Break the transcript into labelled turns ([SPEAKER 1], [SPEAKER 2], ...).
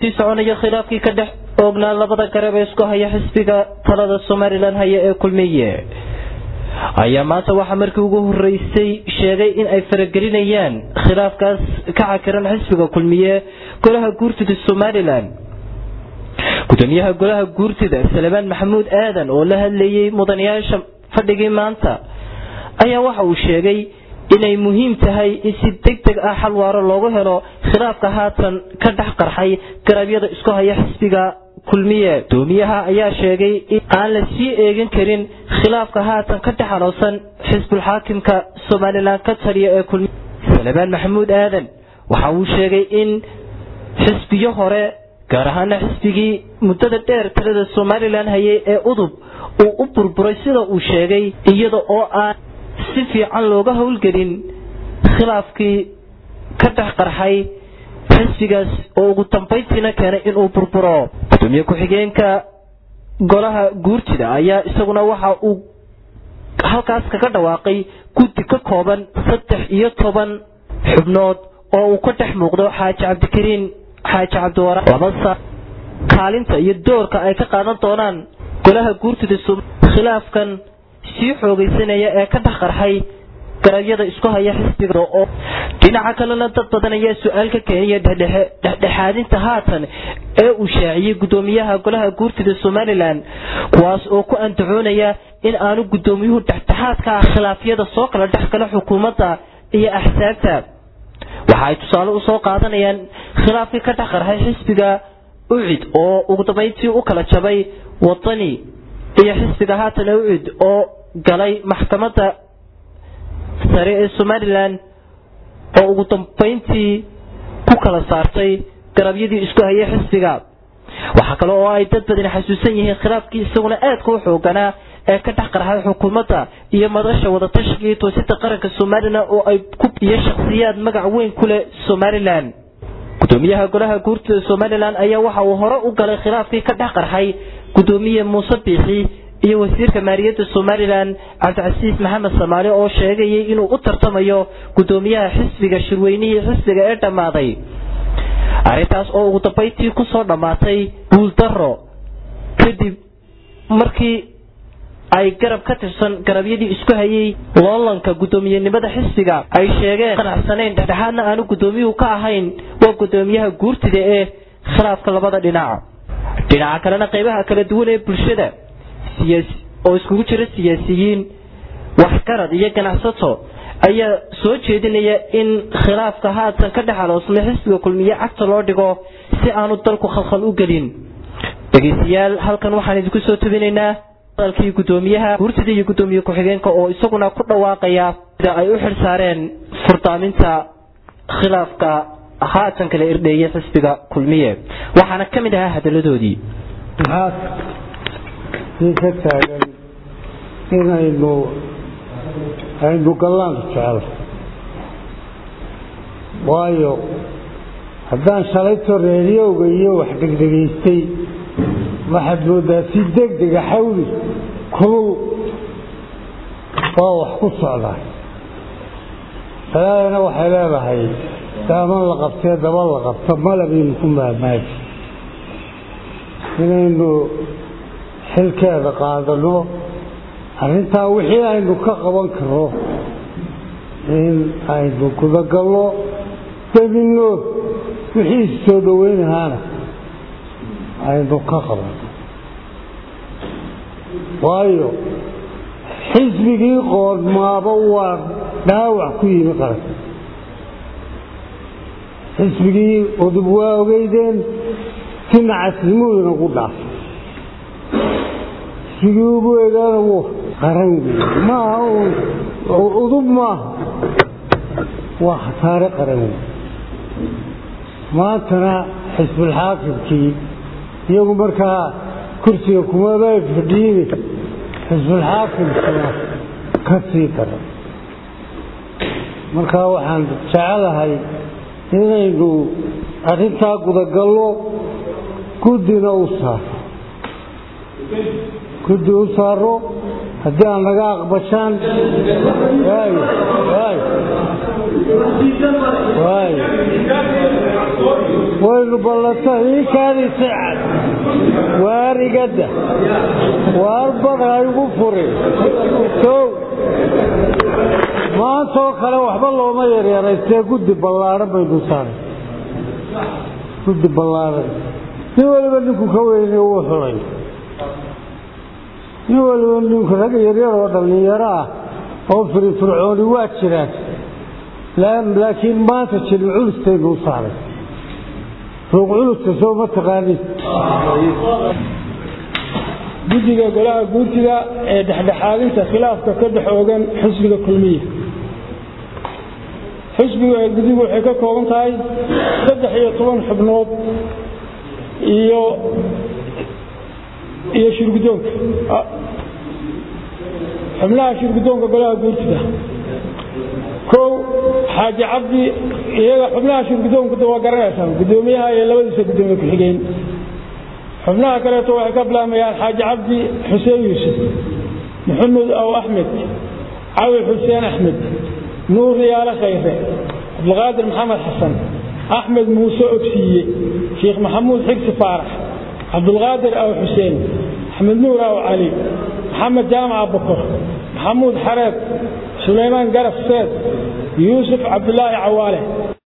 [SPEAKER 1] sii soconaya khilaafkii ka dhex oognaa labada garab ee isku haya xisbiga talada somalilan haya ee kulmiye ayaa maanta waxaa markii ugu horeysay sheegay in ay faragelinayaan khilaafkaas ka cakiran xisbiga kulmiye golaha guurtida somalilan gudoomiyaha golaha guurtida salebaan maxamuud aadan oo la hadlayay mudanayaasha fadhigii maanta ayaa waxa uu sheegay inay muhiim tahay in si deg deg ah xal waaro loogu helo khilaafka haatan ka dhex qarxay garabyada isku haya xisbiga kulmiye gudoomiyaha ayaa sheegay in aan la sii eegin karin khilaafka haatan ka dhex aloosan xisbulxaakimka somalilan ka taliya ee kulmiye salebaan maxamuud aadan waxa uu sheegay in xisbiyo hore gaar ahaana xisbigii muddada dheer talada somalilan hayay ee udub uu u burburay sida uu sheegay iyada oo aan si fiican looga howlgelin khilaafkii ka dhex qarxay xisbigaas oo ugu dambayntiina keenay inuu burburo gudoomiye ku-xigeenka golaha guurtida ayaa isaguna waxa uu halkaas kaga dhawaaqay guddi ka kooban saddex iyo toban xubnood oo uu ka dhex muuqdo xaaji cabdikariin xaaji cabdiwara labasa kaalinta iyo doorka ay ka qaadan doonaan golaha guurtida khilaafkan sii xoogaysanaya ee ka dhex qarxay garabyada isku haya xisbiga oo dhinaca kalena dad badan ayaa su-aal ka keenaya dhexdhexaadinta haatan ee uu shaaciyey gudoomiyaha golaha guurtida somalilan kuwaas oo ku andacoonaya in aanu gudoomiyuhu dhexdhexaad ka ah khilaafyada soo kala dhex gala xukuumadda iyo axsaabta waxa ay tusaale usoo qaadanayaan khilaafkii ka dhex qarxay xisbiga ucid oo ugu dambayntii u kala jabay wadani iyo xisbiga haatan ee ucid oo galay maxkamadda sare ee somalilan oo ugu dambayntii ku kala saartay garabyadii isku hayay xisbiga waxaa kale oo ay dad badani xasuusan yihiin khilaafkii isaguna aadka u xooganaa ee ka dhex qarxay xukuumadda iyo madasha wadatashiga iyo toosida qaranka somalilan oo ay ku iyo shakhsiyaad magac weyn ku leh somalilan gudoomiyaha golaha guurtida somalilan ayaa waxa uu hore u galay khilaafkii ka dhex qarxay gudoomiye muuse biixi iyo wasiirka maaliyadda somalilan cabdicasiis maxamed samaali oo sheegayay inuu u tartamayo gudoomiyaha xisbiga shirweynihii xisbiga ee dhammaaday arrintaas oo ugu dambayntii kusoo dhammaatay guuldaro kadib markii ay garab ka tirsan garabyadii isku hayay loolanka guddoomiyenimada xisbiga ay sheegeen qanacsanayn dhexdhexaadna aanu guddoomiyuhu ka ahayn waa guddoomiyaha guurtida ee khilaafka labada dhinac dhinaca kalena qaybaha kala duwan ee bulshada oo iskugu jira siyaasiyiin waxgarad iyo ganacsato ayaa soo jeedinaya in khilaafka haatan ka dhex aloosmay xisbiga kulmiye cagta loo dhigo si aanu dalku khalkhal u gelin dhegeystayaal halkan waxaan idinku soo tubinaynaa hadalkii guddoomiyaha guurtida iyo guddoomiye ku-xigeenka oo isaguna ku dhawaaqaya sida ay u xil saareen furdaaminta khilaafka haatan kala irdheeyay xisbiga kulmiye waxaana ka mid ahaa hadaladoodii
[SPEAKER 2] sii ka taagan inaynu aynu gallaanka jecel waayo haddaan shalayto reeriyowga iyo wax dhegdhegaystay waxaad moodaa si degdega xawli kulul waa wax ku socdaa salaadana waxay leedahay daaman la qabtee daba la qabto malabaynu ku maamaaji inaynu xilkeeda qaadano arrintaa wixii aynu ka qaban karno in aynu gudagalno dabinno wixii soo dhoweynahaana aynu ka qabanno waayo xisbigii qoodmaaba waa dhaawac ku yimi qaranka xisbigii udub waa ogeydeen si nacasnimuudana ku dhaafay xisbigii ugu eegaana w qaran wey maaha udub maaha waa khasaare qaran wey maantana xisbulxaakimkii iyagu markaa kursiga kumaba fadhiine xisbulxaakimkina ka sii dara markaa waxaan jecelahay inaynu arrintaa gudagallo guddina u saaro guddi u saaro haddii aan naga aqbashaan waay waay waay waynu ballanta iikaadisa waarigadda waar bada igu furin kow maantoo kale waxba looma yaryaraystee guddi ballaadhan baynu saaray guddi ballaadhan nin waliba ninku ka weyne uu xulay nin waliba ninku rag yaryar oo dhallinyaro ah oo firifircooni waa jiraan laakiin maanta jilin culustaynu u saaray ruuq culusta soo ma taqaanin
[SPEAKER 3] guddiga golaha guurtida ee dhexdhexaadinta khilaafka ka dhex oogan xisbiga kulmiya xisbiga guddigu waxay ka kooban tahay saddex iyo toban xubnood iyo iyo shirgudoonka xubnaha shirgudoonka golaha guurtida kow xaaji cabdi iyaga xubnaha shirgudoonka waa garanaysaa guddoomiyaha iyo labadiisa guddoomiye ku-xigeen xubnaha kaleeto waxay ka bilaamayaan xaaji cabdi xuseen yuusuf maxamed aw axmed cawi xuseen axmed nuur riyaale khayre cabdulqaadir maxamed xasan axmed muuse ogsiiye sheekh maxamuud xigsi faarax cabdulqaadir aw xuseen axmed nuur aw cali maxamed jaamac bokor maxamuud xareed sulaymaan garaf seed yuusuf cabdulaahi cawaale